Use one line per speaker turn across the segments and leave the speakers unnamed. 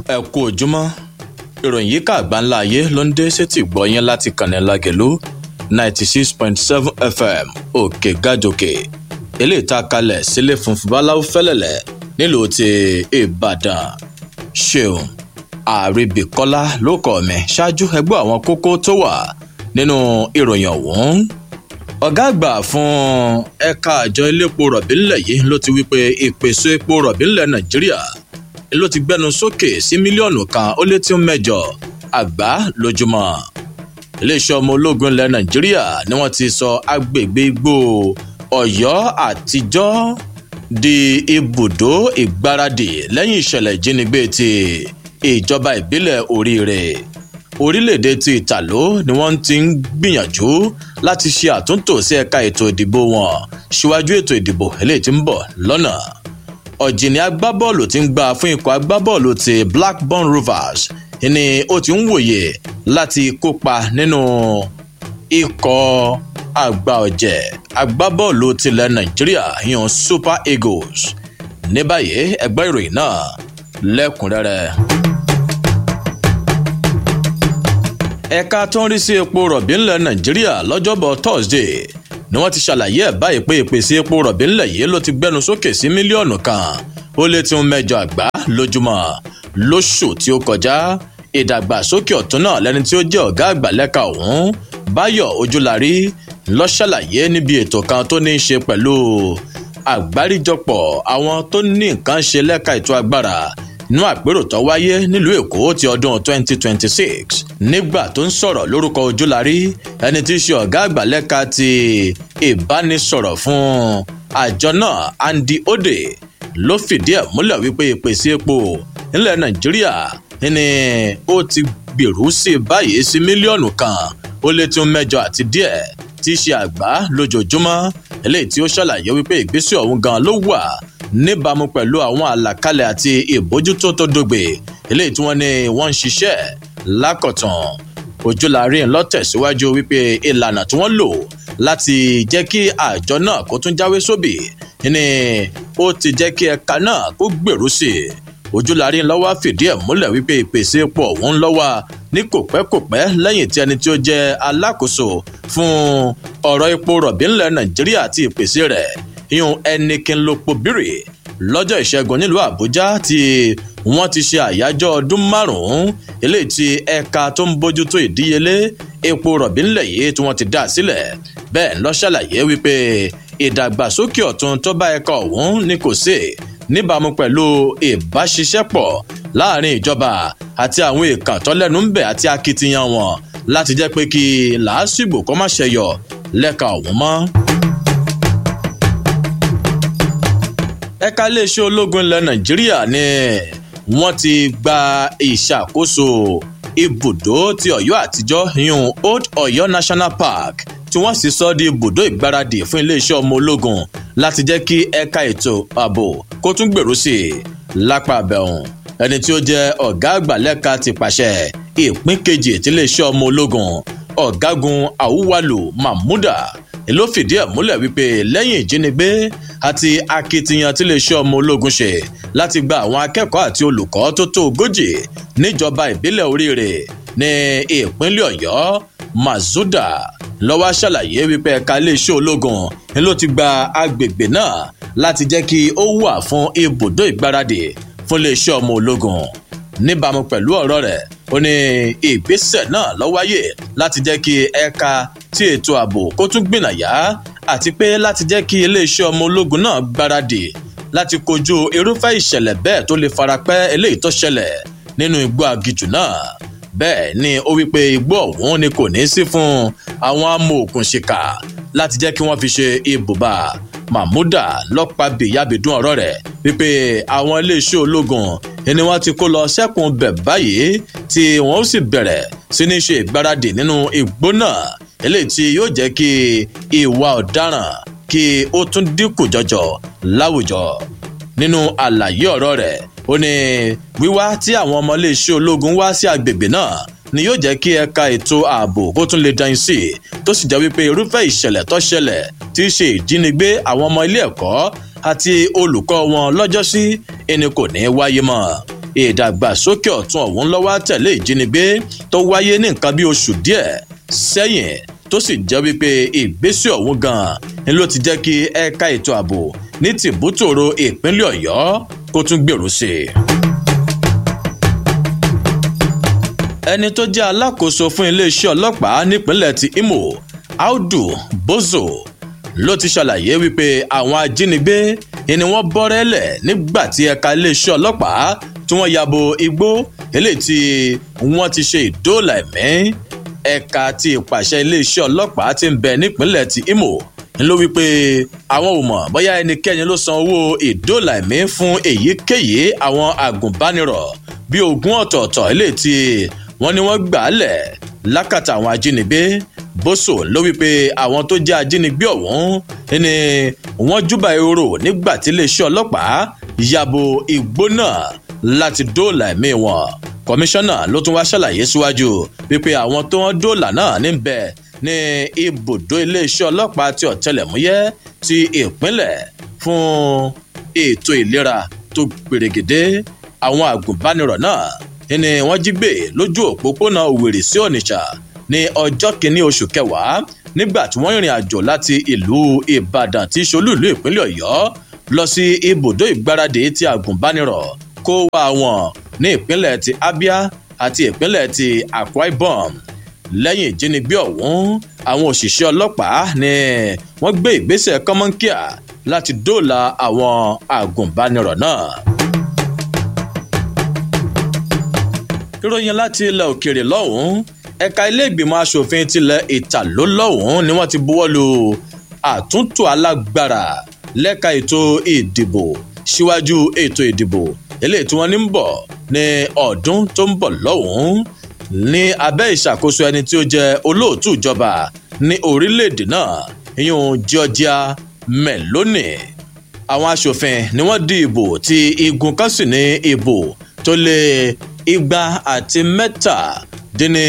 ẹ kú ojúmọ́ ìròyìn yìí ká àgbáńlá ayé ló ń dé sétí gbọ́yìn láti kànnì lágẹ̀lú ninety six point seven fm òkè gàdòkè eléyìí tá a kalẹ̀ sílé funfun báláwo fẹ́lẹ̀lẹ̀ nílùú ti ìbàdàn ṣeun àrèbíkọ́lá ló kọ́ mi ṣáájú ẹgbẹ́ àwọn kókó tó wà nínú ìròyìn ọ̀hún ọ̀gá àgbà fún ẹ̀ka àjọ iléepo rọ̀bì ńlẹ̀ yìí ló ti wí pé ìpèsè epo rọ̀bì ńlẹ̀ nàìjíríà ló ti gbẹnu sókè sí mílíọ̀nù kan ó lé tí ń mẹ́jọ àgbá lójúmọ́ iléeṣẹ́ ọmọ ológun ilẹ̀ nàìjíríà ni wọ́n ti sọ agbègbè igbó ọ̀yọ́ àtijọ́ di ibùdó ìgbáradì lẹ́yìn ìṣẹ̀lẹ̀ ìjínigbé ti ìjọba ìbílẹ̀ oríire orílẹ̀-èdè ti ìtàló ni wọ́n ti ń gbìyànjú láti ṣe àtúntò sí ẹ̀ka ètò ìdìbò wọn síwájú ètò ìdìbò eléyìí tí ń bọ̀ lọ́nà ọ̀jìnì agbábọ́ọ̀lù ti ń gbà fún ikọ̀ agbábọ́ọ̀lù ti blackburn rovers ni ó ti ń wòye láti kópa nínú ikọ̀ àgbà ọ̀jẹ̀ agbábọ́ọ̀lù tilẹ̀ nàìjíríà yan super eagles ní báyìí ẹgbẹ́ ìròyìn náà lẹ́kùnrẹ́rẹ́. ẹ̀ka tó ń rí sí epo rọ̀bì ńlẹ̀ nàìjíríà lọ́jọ́bọ̀ thursday ni wọ́n ti ṣàlàyé ẹ̀ báyìí pé ìpèsè epo rọ̀bì ńlẹ̀ yìí ló ti gbẹnu sókè sí mílíọ̀nù kan ó lé tí ń mẹ́jọ àgbá lójúmọ́ lóṣù tí ó kọjá ìdàgbàsókè ọ̀tún náà lẹni tí ó jẹ́ ọ̀gá àgbà lẹ́ka ọ̀hún báyọ̀ ojúlarí lọ ṣàlàyé níbi ètò kan tó ní í ṣe pẹ̀lú àgbáríjọpọ̀ àwọn tó ní nǹkan ṣe lẹ́ka ètò agbára inú àpérò tó wáyé nílùú èkó ti ọdún 2026 nígbà tó ń sọ̀rọ̀ lórúkọ ojúlarí ẹni tí í ṣe ọ̀gá àgbà lẹ́ka ti ìbánisọ̀rọ̀ fún àjọ náà andy ode ló fìdí ẹ̀ múlẹ̀ wípé ìpèsè epo nílẹ̀ nàìjíríà ni ó ti gbèrú sí báyìí sí mílíọ̀nù kan ó lé tí ó mẹ́jọ àti díẹ̀ tí í ṣe àgbá lójoojúmọ́ eléyìí tí ó ṣàlàyé wípé ìgbésẹ̀ ọ̀hún gan ló wà níbàámu pẹ̀lú àwọn àlàkalẹ̀ àti ìbójútó tó dógbe eléyìí tí wọ́n ní wọ́n ń ṣiṣẹ́ lákọ̀tàn ojúlárí ń lọ́tẹ̀síwájú wípé ìlànà tí wọ́n lò láti jẹ́ kí àjọ náà kó tún jáwé sóbì ni ó ti jẹ́ kí ẹ̀ka náà kó gbèrú sí i ojúlárí ńlọ́wọ́ fìdí ẹ̀ múlẹ̀ wípé ìpèsè epo ọ̀hún lọ́wọ́ ní kòpẹ́kòpẹ́ lẹ́yìn tí ẹni tí ó jẹ́ alákòóso fún ọ̀rọ̀ epo rọ̀bì ńlẹ̀ nàìjíríà àti ìpèsè rẹ̀ yún ẹnikin lópo bírè lọ́jọ́ ìṣẹ́gun nílùú àbújá tí wọ́n ti ṣe àyájọ́ ọdún márùn-ún eléyìí tí ẹ̀ka tó ń bójútó ìdíyelé epo rọ̀bì ńlẹ̀ yìí tí wọ́n ti dá sílẹ̀ bẹ́ẹ̀ lọ ṣàlàyé wípé ìdàgbàsókè ọ̀tun tó bá ẹ̀ka ọ̀hún ní kò sí níbàámu pẹ̀lú ìbáṣiṣẹ́pọ̀ láàrin ìjọba àti àwọn èèkàn tọ́lẹ́nu ń bẹ̀ àti akitiyan wọn láti jẹ́ pé kí làásìgbò kọ́ má ṣẹyọ lẹ́ka ọ̀hún mọ́. ẹ̀ka iléeṣẹ́ ológun ilẹ̀ nàìjíríà ni wọ́n ti gba ìṣàkóso ibùdó ti ọ̀yọ́ àtijọ́ yún old ọ̀yọ́ national park tí wọ́n sì sọ di ibùdó ìgbáradì fún iléeṣẹ́ ọmọ ológun láti jẹ́ kí ẹ̀ka ètò ààbò kó tún gbèrú sí i lápá abẹ́hùn ẹni tí ó jẹ́ ọ̀gá àgbà lẹ́ka ti pàṣẹ ìpín kejì tí iléeṣẹ́ ọmọ ológun ọ̀gágun àwùwalù mahmuda ló fìdí ẹ̀ múlẹ̀ wípé lẹ́yìn ìjínigbé àti akitiyan tí iléeṣẹ́ ọmọ ológun ṣe láti gba àwọn akẹ́kọ̀ọ́ àti olùkọ́ tó tó ogójì níjọba ìbílẹ̀ oríire ní ìpínlẹ̀ ọ̀yọ́ mazuda lọ́wọ́ ṣàlàyé wípé ẹ̀ka iléeṣẹ́ ológun ni ló ti gba agbègbè náà láti jẹ́ kí ó wà fún ibùdó ìgbáradì fún iléeṣẹ́ ọmọ ológun níbàámu pẹ̀lú ọ̀rọ̀ rẹ̀ ó ní ìgbésẹ̀ náà ló wáyé láti jẹ́ kí ẹ̀ka tí ètò ààbò kó tún gbìnàyà àti pé láti jẹ́ kí iléeṣẹ́ ọmọ ológun náà gbáradì láti kojú irúfẹ́ ìṣẹ̀lẹ̀ bẹ́ẹ̀ tó lè farapẹ́ eléyìí tó ṣẹlẹ̀ nínú igbó agijù náà bẹ́ẹ̀ ni ó wípé igbó ọ̀hún ni kò ní sí fún àwọn amòòkùnṣìkà láti jẹ́ kí wọ́n fi ṣe ibùba mahmuda lọ́pàá bìyàbìdún ọ̀rọ̀ rẹ̀ wípé àwọn iléeṣẹ́ ológun ni wọ́n ti kó lọ sẹ́kùn bẹ̀ báyìí tí wọ́n sì bẹ̀rẹ̀ sí ní ṣe ìgbáradì nínú igbó náà eléyìí tí yóò jẹ́ kí ìwà ọ̀daràn kí ó tún dínkù jọjọ láwùjọ nínú àlàyé ọ̀rọ̀ rẹ̀ ó ní wíwá tí àwọn ọmọ iléeṣẹ́ ológun wá sí agbègbè náà ni yóò jẹ́ kí ẹ̀ka ètò ààbò kó tún lè dán sí i tó sì jẹ́ wípé irúfẹ́ ìṣẹ̀lẹ̀ tó ṣẹlẹ̀ tí í ṣe ìjínigbé àwọn ọmọ ilé ẹ̀kọ́ àti olùkọ́ wọn lọ́jọ́sí ẹni kò ní wáyé mọ́ ìdàgbàsókè ọ̀tún ọ̀hún lọ́wọ́ tẹ̀lé ìjínigbé tó wáyé ní nǹkan bí oṣù díẹ̀ sẹ́yìn tó sì jẹ́ wípé ìgbésẹ̀ ọ̀hún gan-an ni ló ti jẹ́ kí ẹ̀ka ètò ààbò ní tìbútòrò ìpínlẹ̀ ọ̀yọ́ kó tún gbèrú sí i. ẹni tó jẹ́ alákòóso fún iléeṣẹ́ ọlọ́pàá nípínlẹ̀ ti imo audu bozo ló ti ṣàlàyé wípé àwọn ajínigbé ni wọ́n bọ́rẹ́lẹ̀ nígbà tí ẹ̀ka iléeṣẹ́ ọlọ́pàá tí wọ́n yabo igbó eléyìí tí wọ́n ti ṣe ìdóòlà ẹ̀mí ẹ̀ka ti ìpàṣẹ iléeṣẹ́ ọlọ́pàá ti ń bẹ nípínlẹ̀ ti imo ló wípé àwọn ò mọ̀ bóyá ẹnikẹ́ni ló san owó ìdóòlà ẹ̀mí fún èyíkéyìí àwọn àgùnbánirọ̀ bíi ogún ọ̀tọ̀ọ̀tọ̀ eléyìí tí wọ́n ní wọ́n gbà á lẹ̀ lákàtà àwọn ajínigbé bóso ló wípé àwọn tó jẹ́ ajínigbé ọ̀hún ni wọ́n júbà ehoro nígbà tí iléeṣẹ́ ọlọ́pàá yabo igbó náà láti dóòlà ẹ̀mí wọn kọmíṣánná ló tún wá ṣàlàyé síwájú wípé àwọn tó wọ́n dóòlà náà níbẹ̀ ní ibùdó iléeṣẹ́ ọlọ́pàá ti ọ̀tẹlẹ̀múyẹ́ ti ìpínlẹ̀ fún ètò ìlera tó gbèrègèdè àwọn àgùnbánirọ̀ náà ni wọ́n jí gbé lójú òpópónà òwèrè sí onitsha ní ọjọ́ kìíní oṣù kẹwàá nígbà tí wọ́n rìnrìn àjò láti ìlú ìbàdàn tí ṣolúìlú ìpínlẹ̀ ọ̀yọ́ lọ sí ibùdó ìgbáradì ti àgùnbánirọ̀ kó wá wọn ní ìpínlẹ̀ ti abia àti ìpínlẹ̀ ti akwa ibom lẹ́yìn ìjínigbé ọ̀hún àwọn òṣìṣẹ́ ọlọ́pàá ni wọ́n gbé ìgbésẹ̀ kọ́mọ́nkíà láti dóòlà àwọn àgùnbánirọ̀ náà. ìròyìn láti ilẹ̀ òkèèrè lọ́hùn-ún ẹ̀ka ilé ìgbìmọ̀ asòfin tilẹ̀ ìtàló lọ́hùn-ún ni wọ́n ti buwọ́ lu àtúntò alágbára lẹ́ka ètò ìdìbò síwájú ètò ìdìbò eléyìí tí wọ́n ní ń bọ̀ ní ọdún tó ń bọ̀ lọ́hùn-ún ní abẹ́ ìṣàkóso ẹni tí ó jẹ́ olóòtú ìjọba ní orílẹ̀-èdè náà ìyún georgia meloni àwọn asòfin ni wọ́n di ìbò tí igun kan sì ní ìbò tó lé igba àti mẹ́tàdínní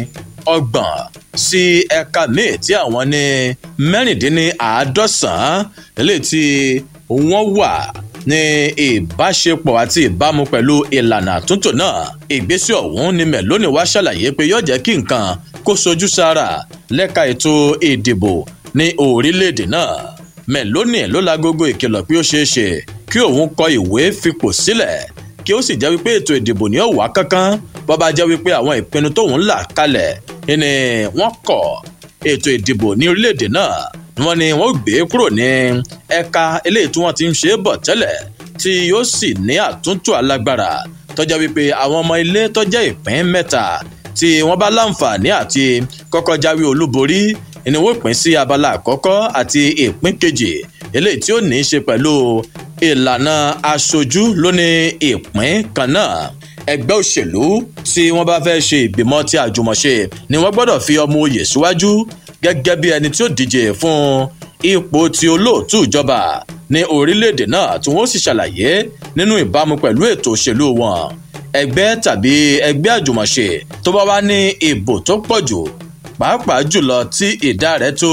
ọgbọ̀n sí ẹ̀ka míì tí àwọn ní mẹ́rìndínní àádọ́sàn-án eléyìí tí wọ́n wà ní ìbáṣepọ̀ àti ìbámu pẹ̀lú ìlànà àtúntò náà ìgbésẹ̀ ọ̀hún ni mẹ́lónì wá ṣàlàyé pé yóò jẹ́ kí nǹkan kó sojú sára lẹ́ka ètò ìdìbò ní orílẹ̀-èdè náà mẹ́lónì ló lágogo ìkìlọ̀ pé ó ṣeé ṣe kí òun kọ ìwé fipò sílẹ̀ kí ó sì jẹ́ wípé ètò ìdìbò ní ọ̀wá kankan bó bá jẹ́ wípé àwọn ìpinnu tóun là kalẹ̀ ni wọ́n kọ̀ ètò ìdìbò ní orílẹ̀-èdè náà wọ́n ní wọ́n gbé kúrò ní ẹ̀ka eléyìí tí wọ́n ti ń ṣe é bọ̀ tẹ́lẹ̀ tí yóò sì ní àtúntò alágbára tọ́jà wípé àwọn ọmọ ilé tọ́jà ìpín mẹ́ta tí wọ́n bá láǹfààní àti kọ́kọ́ jáwé olúborí ni wọ́n pín sí abala àkọ́kọ́ àti ìpín kejì eléyìí tí ó ní í ṣe pẹ̀lú ìlànà aṣojú lóní ìpín kan náà ẹgbẹ́ òṣèlú tí wọ́n bá fẹ́ ṣe ìgbìmọ̀ tí àjùmọ̀ṣe ni wọ́n gbọ́dọ̀ fi ọmọ oyè síwájú gẹ́gẹ́ bí ẹni tí ó díje fún ipò tí olóòtú ìjọba ní orílẹ̀-èdè náà tí wọ́n sì ṣàlàyé nínú ìbámu pẹ̀lú ètò òṣèlú wọn ẹgbẹ́ tàbí ẹgbẹ́ àjùmọ̀ṣe tó bá wá ní ìbò tó pọ̀ jù pàápàá jùlọ tí ìdá rẹ̀ tó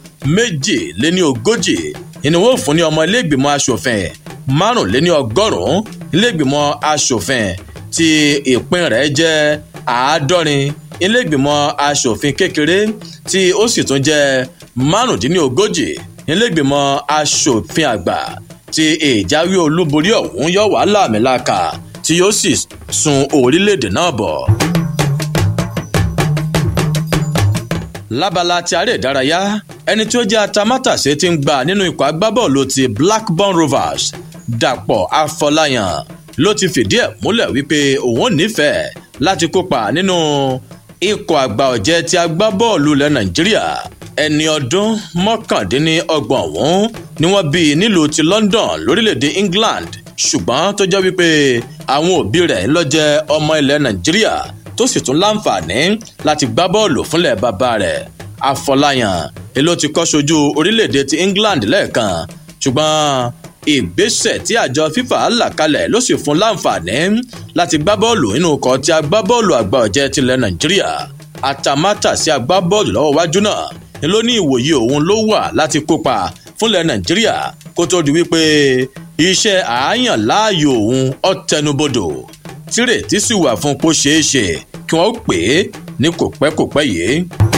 méjì lé ní ogójì ni wọ́n fún ní ọmọ iléègbìmọ̀ asòfin márùnléní ọgọ́rùn-ún iléègbìmọ̀ asòfin tí ìpín rẹ̀ jẹ́ àádọ́rin iléègbìmọ̀ asòfin kékeré tí ó sì tún jẹ́ márùndínlógójì iléègbìmọ̀ asòfin àgbà tí ìjáwé olúborí ọ̀hún yọ wá láàmìlàkà tí yóò sì sun orílẹ̀-èdè náà bọ̀. lábala ti aré ìdárayá ẹni tí ó jẹ́ atamátàsé ti ń gbà nínú ikọ̀ agbábọ́ọ̀lù ti blackburn rovers dàpọ̀ afọláyàn ló ti fìdí ẹ̀ múlẹ̀ wípé òun nífẹ̀ẹ́ láti kópa nínú ikọ̀ àgbà ọ̀jẹ̀ ti agbábọ́ọ̀lù ilẹ̀ nàìjíríà ẹni ọdún mọ́kàndínlọ́gbọ̀n ọ̀hún ni wọ́n bí nílùú ti london lórílẹ̀‐èdè england ṣùgbọ́n tó jẹ́ wípé àwọn òbí rẹ̀ ló jẹ́ ọmọ ilẹ̀ nàìjíríà tó sì tún láǹfààní láti gbá bọ́ọ̀lù fúnlẹ̀ bàbá rẹ̀ afọláyàn èló ti kọ́ sojú orílẹ̀‐èdè ti england lẹ́ẹ̀kan ṣùgbọ́n ìgbésẹ̀ tí àjọ fifa là kalẹ̀ ló sì fún láǹfààní láti gbá bọ́ọ̀lù nínú ọkọ̀ tí agbábọ́ọ̀lù àgbà ọ̀jẹ̀ tilẹ̀ nàìjíríà àtàmátà sí agbábọ́ọ̀lù lọ́wọ́ wájú náà ni ló ní ìwòye òun ló wà láti kópa fúnlẹ̀ nàìjíríà kó tó di wípé iṣẹ́ àáyàn láàyò òun ọ̀tẹnubodò tírètí sì wà fún kó ṣeé ṣe kí wọ́n pè é ní kò pẹ́ kò pẹ́ yìí.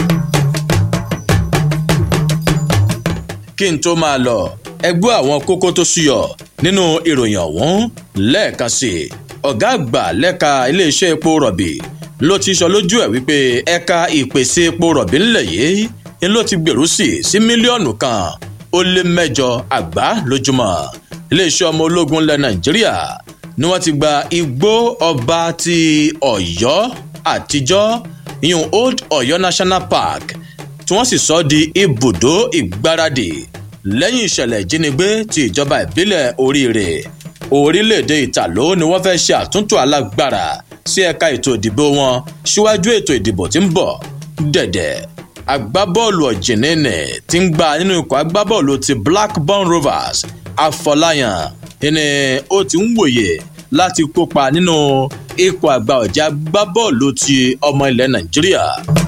kí n tó máa lọ ẹgbẹ́ àwọn kókó tó ṣúyọ nínú ìròyìn ọ̀hún lẹ́ẹ̀kan sí i ọ̀gá àgbà lẹ́ka iléeṣẹ́ epo rọ̀bì ló ti sọ lójú ẹ̀ wípé ẹ̀ka ìpèsè epo rọ̀bì ńlẹ̀ yìí ni ló ti gbèrú sí sí mílíọ̀nù kan ó lé mẹ́jọ àgbá lójúmọ́ iléeṣẹ́ ọmọ ológun ilẹ̀ nàìjíríà ni wọ́n ti gba igbó ọba ti ọ̀yọ́ àtijọ́ ìyún old ọ̀yọ́ national park tí wọ́n sì sọ di ibùdó ìgbáradì lẹ́yìn ìṣẹ̀lẹ̀ ìjínigbé ti ìjọba ìbílẹ̀ oríire orílẹ̀-èdè ìtàló ni wọ́n fẹ́ ṣe àtúntò alágbára sí ẹ̀ka ètò ìdìbò wọn síwájú ètò ìdìbò tí ń bọ̀ dẹ̀dẹ̀ agbábọ́ọ̀lù ọ̀jìnìnì tí ń gba nínú ikọ̀ agbábọ́ọ̀lù ti blackburn rovers afọláyàn ni ó ti ń wòye láti kópa nínú ikọ̀ àgbà ọ̀jẹ̀ agbábọ́ọ̀lù ti ọmọ ilẹ̀ nàìjíríà.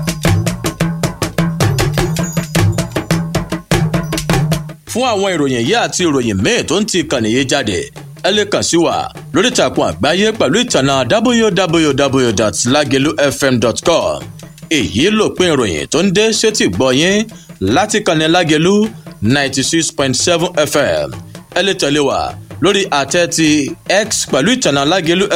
fún àwọn ìròyìn yìí àti ìròyìn míì tó ń ti ìkànnì yìí jáde ẹ lè kàn sí wa lórí ìtàkùn àgbáyé pẹ̀lú ìtànà www.lagelufm.com èyí lòpin ìròyìn tó ń dé sétí gbọ́ yín láti kànnì lágelu ninety six point seven fm ẹ lè tẹ̀lé wa lórí àtẹ ti x pẹ̀lú ìtànà lágelu